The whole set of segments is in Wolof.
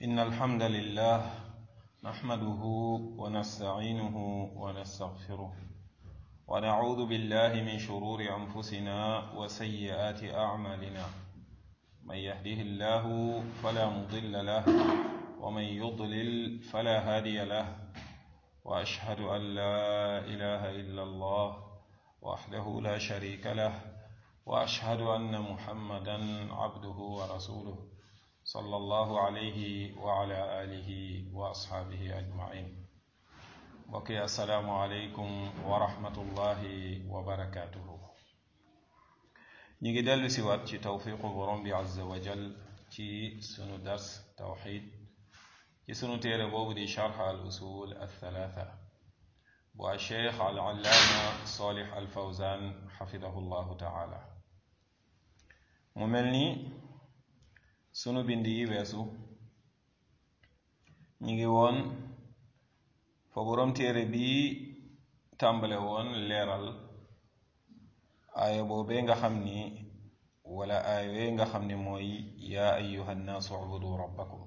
إن الحمد لله نحمده ونستعينه ونستغفره ونعوذ بالله من شرور أنفسنا وسيئات أعمالنا من يهده الله فلا مضل له ومن يضلل فلا هادي له وأشهد أن لا إله إلا الله وحده لا شريك له وأشهد أن محمدا عبده ورسوله صلى الله عليه وعلى آله وأصحابه أجمعين وكي السلام عليكم ورحمة الله وبركاته نيجي دل سوات ci tawfiqu borom bi azza wa jal ci sunu dars tawxid ci sunu téere boobu di charx al usul al thalatha bu al cheikh al allaama salih al fawzan xafidahu llahu taala mu mel ni sunu bind yi weesu ñi ngi woon fa borom téere bi tàmbale woon leeral aaya boobee nga xam ni wala aaya wee nga xam ni mooy yaa ayuha nnaasu ubudu rabbakum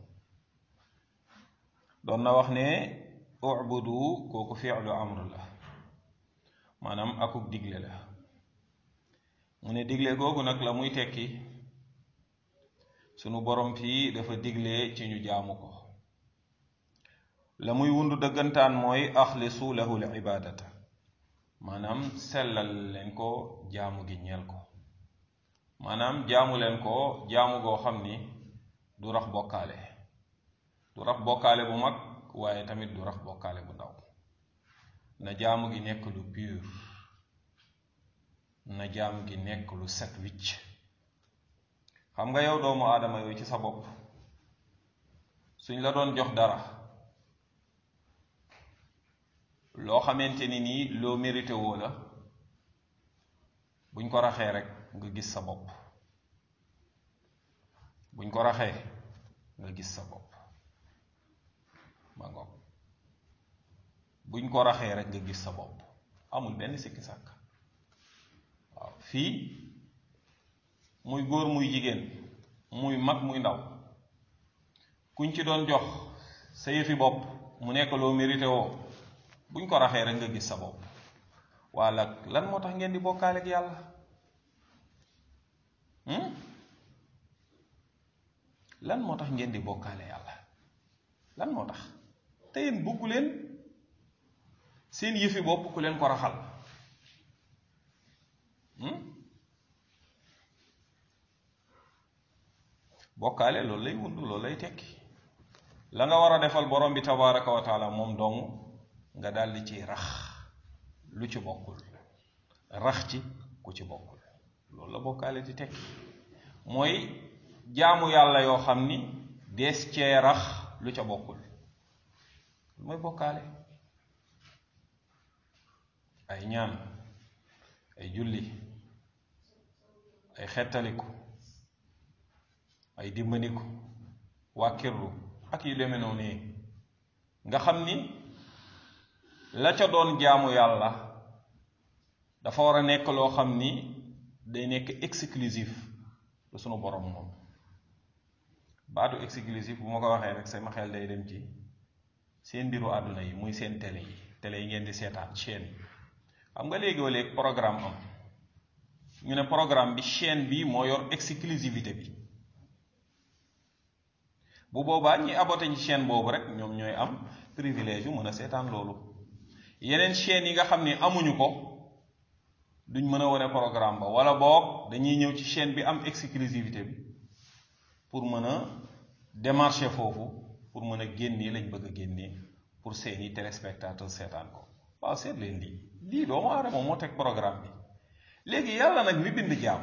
doon na wax ne ubudu kooku fiilu amr la maanaam akuk digle la mu ne digle googu nag la muy tekki sunu borom fii dafa digle ci ñu jaamu ko la muy wundu dëggantaan mooy axlisu lahu l ibadata maanaam sellal leen ko jaamu gi ñeel ko maanaam jaamu leen ko jaamu goo xam ni du rax bokkaale du rax bokkaale bu mag waaye tamit du rax bokkaale bu ndaw na jaamu gi nekk lu pur na jaamu gi nekk lu set wicc xam nga yow doomu aadama yooyu ci sa bopp suñ la doon jox dara loo xamante ni nii loo mérité woo la buñ ko raxee rek nga gis sa bopp buñ ko raxee nga gis sa bopp ma ngoog buñ ko raxee rek nga gis sa bopp amul benn sikki sàkk waaw fii muy góor muy jigéen muy mag muy ndaw kuñ ci doon jox sa yëfi bopp mu nekk loo mérité woo buñ ko raxee rek nga gis sa bopp walla lan moo tax ngeen di bokkaale ak yàlla lan moo tax ngeen di bokkaale yàlla lan moo tax te yéen bëggu leen seen yëfi bopp ku leen ko raxal bokkaale loolu lay wund loolu lay tekki la nga war a defal borom bi tabaraka wa taala moom dong nga daldi ci rax lu ci bokkul rax ci ku ci bokkul loolu la bokkaale di tekki mooy jaamu yàlla yoo xam ni dees cee rax lu ca bokkul mooy bokkaale ay ñaan ay julli ay xettaliku ay dimbandiku wàkkirlu ak yu demee noonu nii nga xam ni la ca doon jaamu yàlla dafa war a nekk loo xam ni day nekk exclusif lu sunu borom moom baatu exclusif bu ma ko waxee rek sama xel day dem ci seen mbiru àdduna yi muy seen télé yi télé yi ngeen di seetaan chaîne xam nga léegi léegi programme am ñu ne programme bi chaîne bi moo yor exclusivité bi bu boobaa ñi abote ci chaîne boobu rek ñoom ñooy am privilège yu mën a seetaan loolu yeneen chaîne yi nga xam ne amuñu ko duñ mën a wane programme ba wala boog dañuy ñëw ci chaîne bi am exclusivité bi pour mën a démarcher foofu pour mën a génnee lañ bëgg a génnee pour seeni téléspectateur seetaan ko waaw seet leen lii lii doomu aadama moo teg programme bi léegi yàlla nag mi bind jaam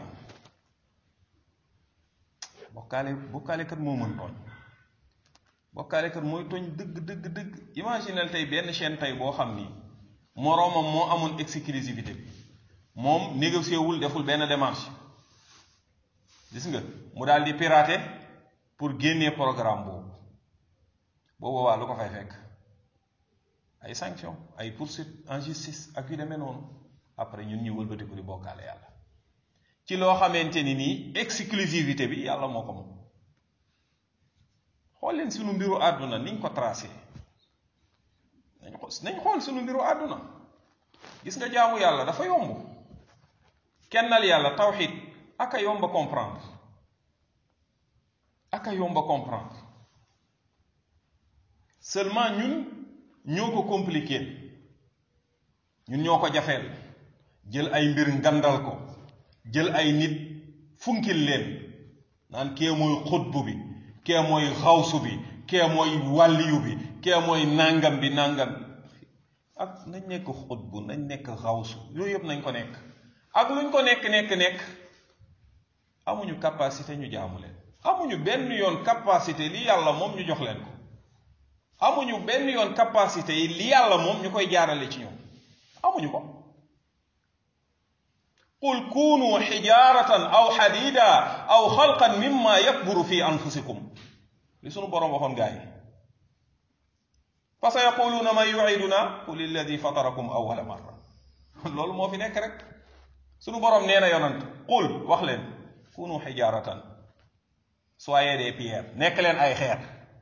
bokkaale bokkaale kat moo mën tooñ bokkaale kat mooy tooñ dëgg dëgg dëgg imaginel tey benn chaîne tey boo xam ni moroomam moo amoon exclusivité bi moom négocié wul deful benn démarche gis nga mu daal di pirater pour génnee programme boobu boobu waa lu ko fay fekk ay sanction ay poursuite en justice ak yu demee noonu après ñun ñu wëlbatiku di bokkaale yàlla ci loo xamante ni nii exclusivité bi yàlla moo ko moom xool leen sunu mbiru àdduna niñ ko tracé nañ nañ xool sunu mbiru àdduna gis nga jaamu yàlla dafa yomb kennal yàlla tawxid aka yomba comprendre aka yomba comprendre seulement ñun ñoo ko compliqué ñun ñoo ko jafeel jël ay mbir ngandal ko jël ay nit funkil leen naan kee mooy xutbu bi kee mooy xawsu bi kee mooy wàlliyu bi kee mooy nàngam bi nàngam ak nañ nekk xutbu nañ nekk xawsu yooyu yëpp nañ ko nekk ak luñ ko nekk nekk nekk amuñu capacité ñu jaamu leen amuñu benn yoon capacité li yàlla moom ñu jox leen ko amuñu benn yoon capacité yi li yàlla moom ñu koy jaarale ci ñoom amuñu ko qul kunu xijaaratan aw xadida aw xalqan mimma yakburu fi anfusikum li sunu boroom waxoon gaa yi fa sa yaquluuna man yuiduna qul illadi fatarakum awala marra loolu moo fi nekk rek sunu boroom nee na yonant qul wax leen kunu xijaaratan soyez des pierres nekk leen ay xeer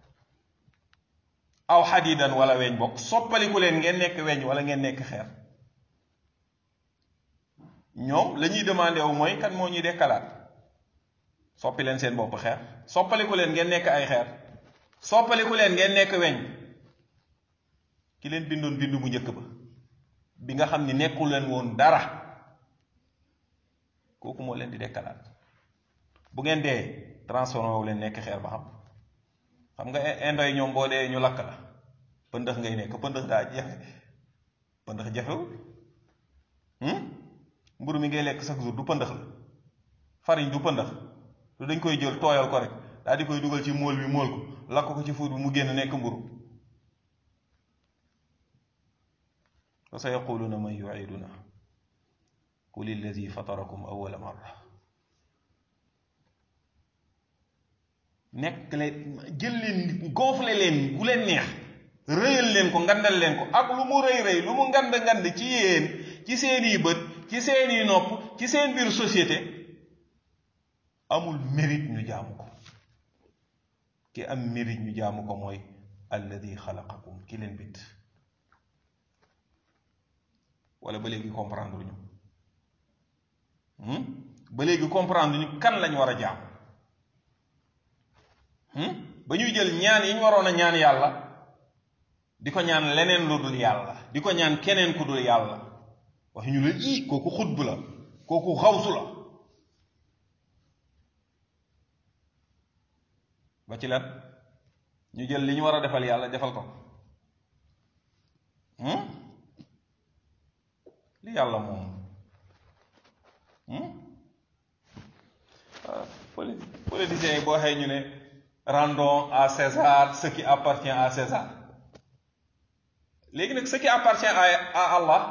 aw xadidan wala weñ bokk soppaliku leen ngeen nekk weñ wala ngeen nekk xeer ñoom la ñuy demandé wu mooy kan moo ñuy dekkalaat soppi leen seen bopp xeer soppaliku leen ngeen nekk ay xeer soppaliku leen ngeen nekk weñ ki leen bindoon bindu bu njëkk ba bi nga xam ni nekkul leen woon dara kooku moo leen di dekkalaat bu ngeen dee transformé wu leen nekk xeer ba xam xam nga indo yi ñoom boo dee ñu lakk la pëndëx ngay nekk pëndëx daa jafe pëndëx jafewul mburu mi ngay lekk chaque jour du pëndëx la farine du pëndëx du dañ koy jël tooyal ko rek daal di koy dugal ci móol bi móol ko lakk ko ci fuur bi mu génn nekk mburu fa sa yaquluna man yuiduna qul illadi fatarakum awala marra nekk leen jël leen gonfle leen ku leen neex rëyal leen ko ngandal leen ko ak lu mu rëy rëy lu mu ngand ngand ci yéen ci seeni bët ci seeni nopp ci seen biir société amul mérite ñu jaamu ko ki am mérite ñu jaamu ko mooy alladi xalaqakum ki leen bind wala ba léegi comprendre ñu ba léegi comprendre ñu kan lañ war a jaam ba ñuy jël ñaan yi ñu waroon a ñaan yàlla di ko ñaan leneen lu dul yàlla di ko ñaan keneen ku dul yàlla wax ñu la ii kooku xutb la kooku xawsu la ba ci lan ñu jël li ñu war a defal yàlla defal ko li yàlla moom politiciens yi boo xëy ñu ne rendons à César ce qui appartient à César léegi nag ce qui appartient à à Allah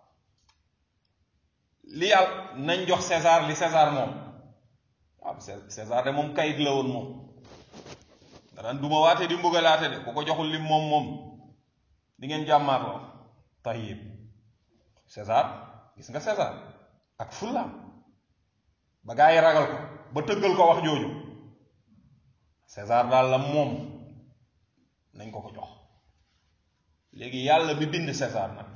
li yàlla nañ jox César li César moom waaw César de moom kayit la woon moom danaan duma waate di mbugalaate de ku ko joxul lim moom moom di ngeen jàmmaarloo tayyib César gis nga César ak fullaam ba gaa yi ragal ko ba tëggal ko wax jooju César daal la moom nañ ko ko jox léegi yàlla bi bind César nag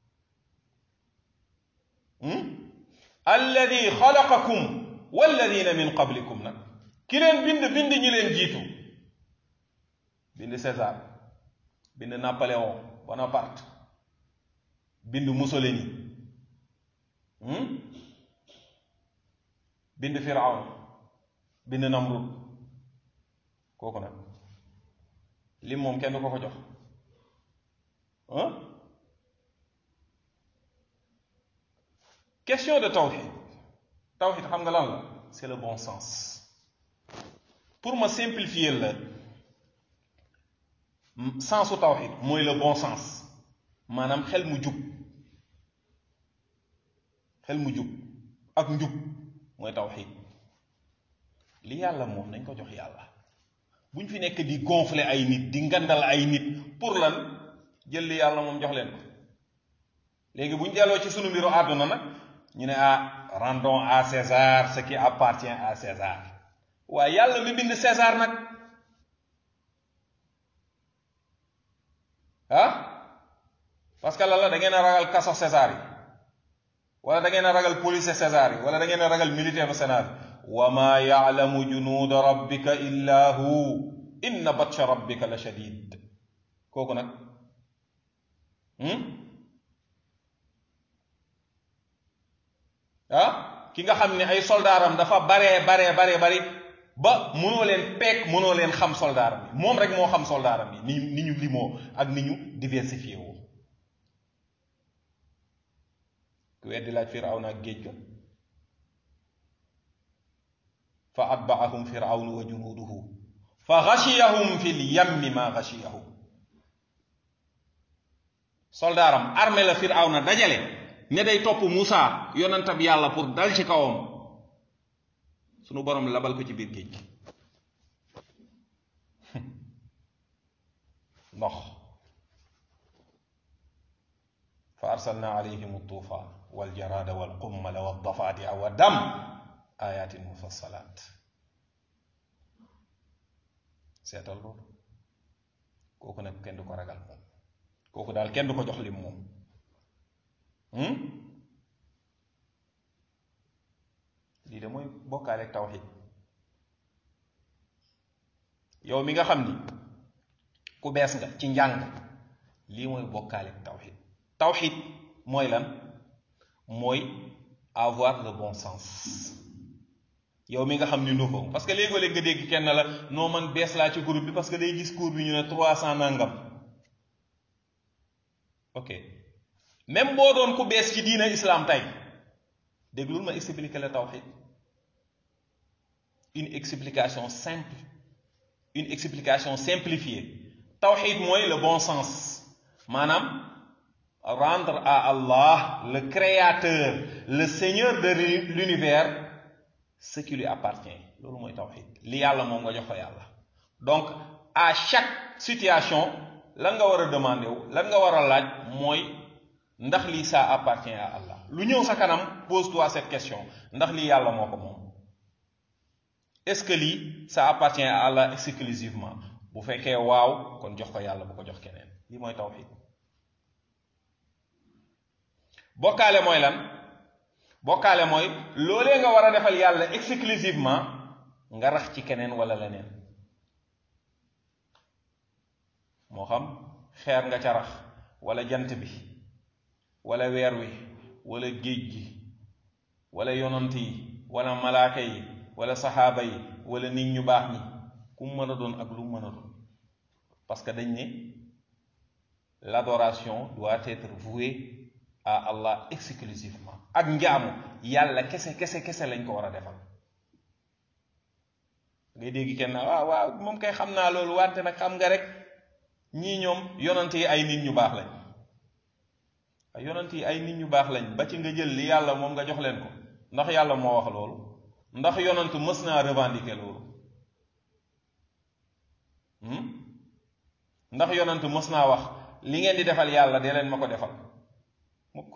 alladi xalaqakum walladina min qablikum nag ki leen bind bind ñi leen jiitu bind César bind Napoléon Bonaparte bind Mussolini bind Firawn bind Namrud kooku nag lim moom kenn du ko ko jox question de tawxid tawxid xam nga lan la c'est le bon sens pour ma simplifier la sensu tawxid mooy le bon sens maanaam xel mu jub xel mu jub ak njub mooy tawxid li yàlla moom nañ ko jox yàlla bu ñu fi nekk di gonfler ay nit di ngandal ay nit pour lan jël li yàlla moom jox leen ko léegi bu ñu delloo ci sunu mbiru àdduna nag ñu ne ah rendons à César ce qui appartient à César waaye yàlla mi bind César nag ah parce que lan la da ngeen a ragal kaso César yi wala da ngeen a ragal police César yi wala da ngeen a ragal militaire Sénat wa ma yaalamu junuuda rabbika illa hu inna batsha rabbika la shadid kooku nag ah ki nga xam ne ay soldaaram dafa baree baree baree bari ba mënoo leen peek mënoo leen xam soldaaram yi moom rek moo xam soldaaram yi ni ni ñu limoo ak ni ñu diversifié woo ku weddi laaj firawna ak géej ga fa atbaahum firawnu wa junuuduhu fa xashiyahum fi lyammi ma xashiyahum soldaaram armée la firawna dajale ne day topp Moussa yonentab yàlla pour dal ci kawam sunu borom labal ko ci biir géej gi ndox fa arsalna alayhim altufan waljarada walqummala waldafadia wa dam ayatin mufassalat seetal loolu kooku nag kenn du ko ragal moom kooku daal kenn du ko jox lim moom lii de mooy bokkaale ak tawxid yow mi nga xam ni ku bees nga ci njàng lii mooy bokkaale ak tawxid tawxid mooy lan mooy avoir le bon sens yow mi nga xam ni nouveau parce que léegoo-léeg nga dégg kenn la noo man bees laa ci groupe bi parce que day gis cours bi ñu ne trois cent nangam ok même boo doon ku bees ci diina islam tey déglul ma expliquer la tawxid une explication simple une explication simplifiée tawxid mooy le bon sens maanaam rendre à Allah le créateur le seigneur de l'univers ce qui lui appartient loolu mooy tawxid li yàlla moom nga jox ko yàlla donc à chaque situation lan nga war a demander wu lan nga war a laaj mooy ndax lii ça appartient à Allah lu ñëw sa kanam pose-toi cette question ndax lii yàlla moo ko moom est-ce que lii ça appartient à Allah exclusivement bu fekkee waaw kon jox ko yàlla bu ko jox keneen lii mooy tawxid bokkaale mooy lan bokkaale mooy loolee nga war a defal yàlla exclusivement nga rax ci keneen wala leneen moo xam xeer nga ca rax wala jant bi wala weer wi wala géej gi wala yonant yi wala malaaka yi wala saxaaba yi wala nit ñu baax ñi ku mu mën a doon ak lu mu mën a doon parce que dañ ne l'adoration doit être vouée à Allah exclusivement ak njaamu yàlla kese kese kese lañ ko war a defal ngay dégg kenn waaw waaw moom kay xam naa loolu wante nag xam nga rek ñii ñoom yonant yi ay nit ñu baax lañ ay yonant yi ay nit ñu baax lañ ba ci nga jël li yàlla moom nga jox leen ko ndax yàlla moo wax loolu ndax yonant mës naa revendiquer loolu ndax yonant mës naa wax li ngeen di defal yàlla dee leen ma ko defal mukk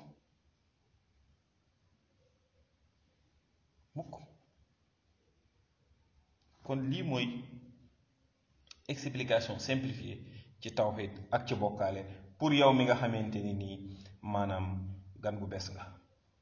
mukk kon lii mooy explication simplifiée ci tawhid ak ci bokkaale pour yow mi nga xamante ni nii maanaam gan gu bees nga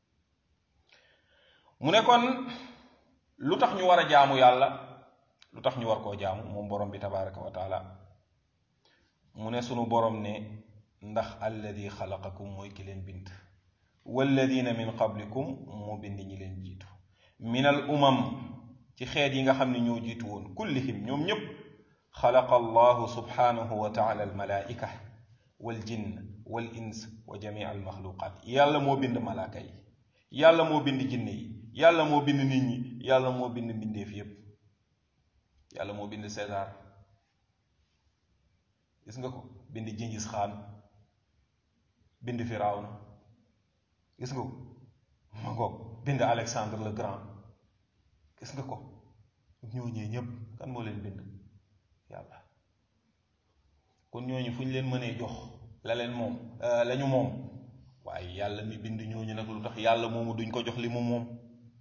mu ne kon lu tax ñu war a jaamu yàlla lu tax ñu war koo jaamu moom borom bi tabaraka wa taala mu ne sunu borom ne ndax alladi xalaqakum mooy ki leen bind walladina min qablikum moo bind ñi leen jiitu min al umam ci xeet yi nga xam ne ñoo jiitu woon kullihim ñoom ñépp xalaqa allahu subhanahu wa taala al malaika wal jinn wal ins wa jamii al maxluqaat yàlla moo bind malaaka yi yàlla moo bind jinne yi yàlla moo bind nit ñi yàlla moo bind mbindeef yépp yàlla moo bind César gis nga ko bind Gengis Khan bind Firawna gis nga ko ma ko bind Alexandre le Grand gis nga ko ñooñee ñépp kan moo leen bind yàlla kon ñooñu fu ñu leen mënee jox la leen moom la ñu moom waaye yàlla mi bind ñooñu nag lu tax yàlla moomu duñ ko jox li mu moom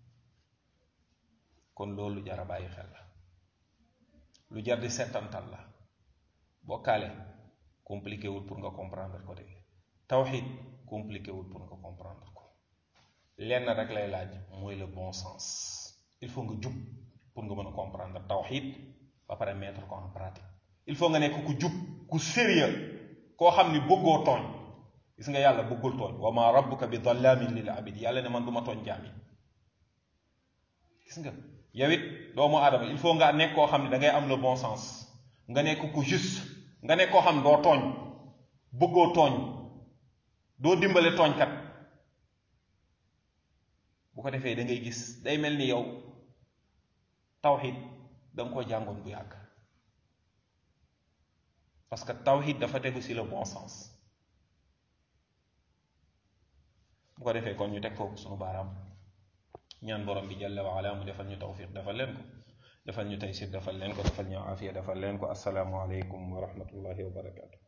kon loolu jar a bàyyi xel la lu jar di settantal la bokkaale compliqué wul pour nga comprendre ko de tawxid compliqué wul pour nga comprendre ko lenn rek lay laaj mooy le bon sens il faut nga jub pour nga mën a comprendre tawxid ba pare mettre ko en pratique il faut nga nekk ku jub ku sérieux koo xam ni bëggoo tooñ gis nga yàlla bëggul tooñ wa ma rabbuka bi dallamin lil abid yàlla ne man du ma tooñ jaam yi gis nga yow it doomu aadama il faut nga nekk koo xam ne da ngay am le bon sens nga nekk ku juste nga nekk koo xam ne doo tooñ bëggoo tooñ doo dimbale tooñkat bu ko defee da ngay gis day mel ni yow tawxid da nga ko jàngoon bu yàgg parce que tawxid dafa tegu ci le bon sens bu ko defee kon ñu teg foofu sunu baaraam ñaan borom bi jalla wa ala mu defal ñu tawfiq defal leen ko defal ñu taysir defal leen ko defal ñu afiya defal leen ko assalaamu aleykum wa rahmatullahi wa barakatu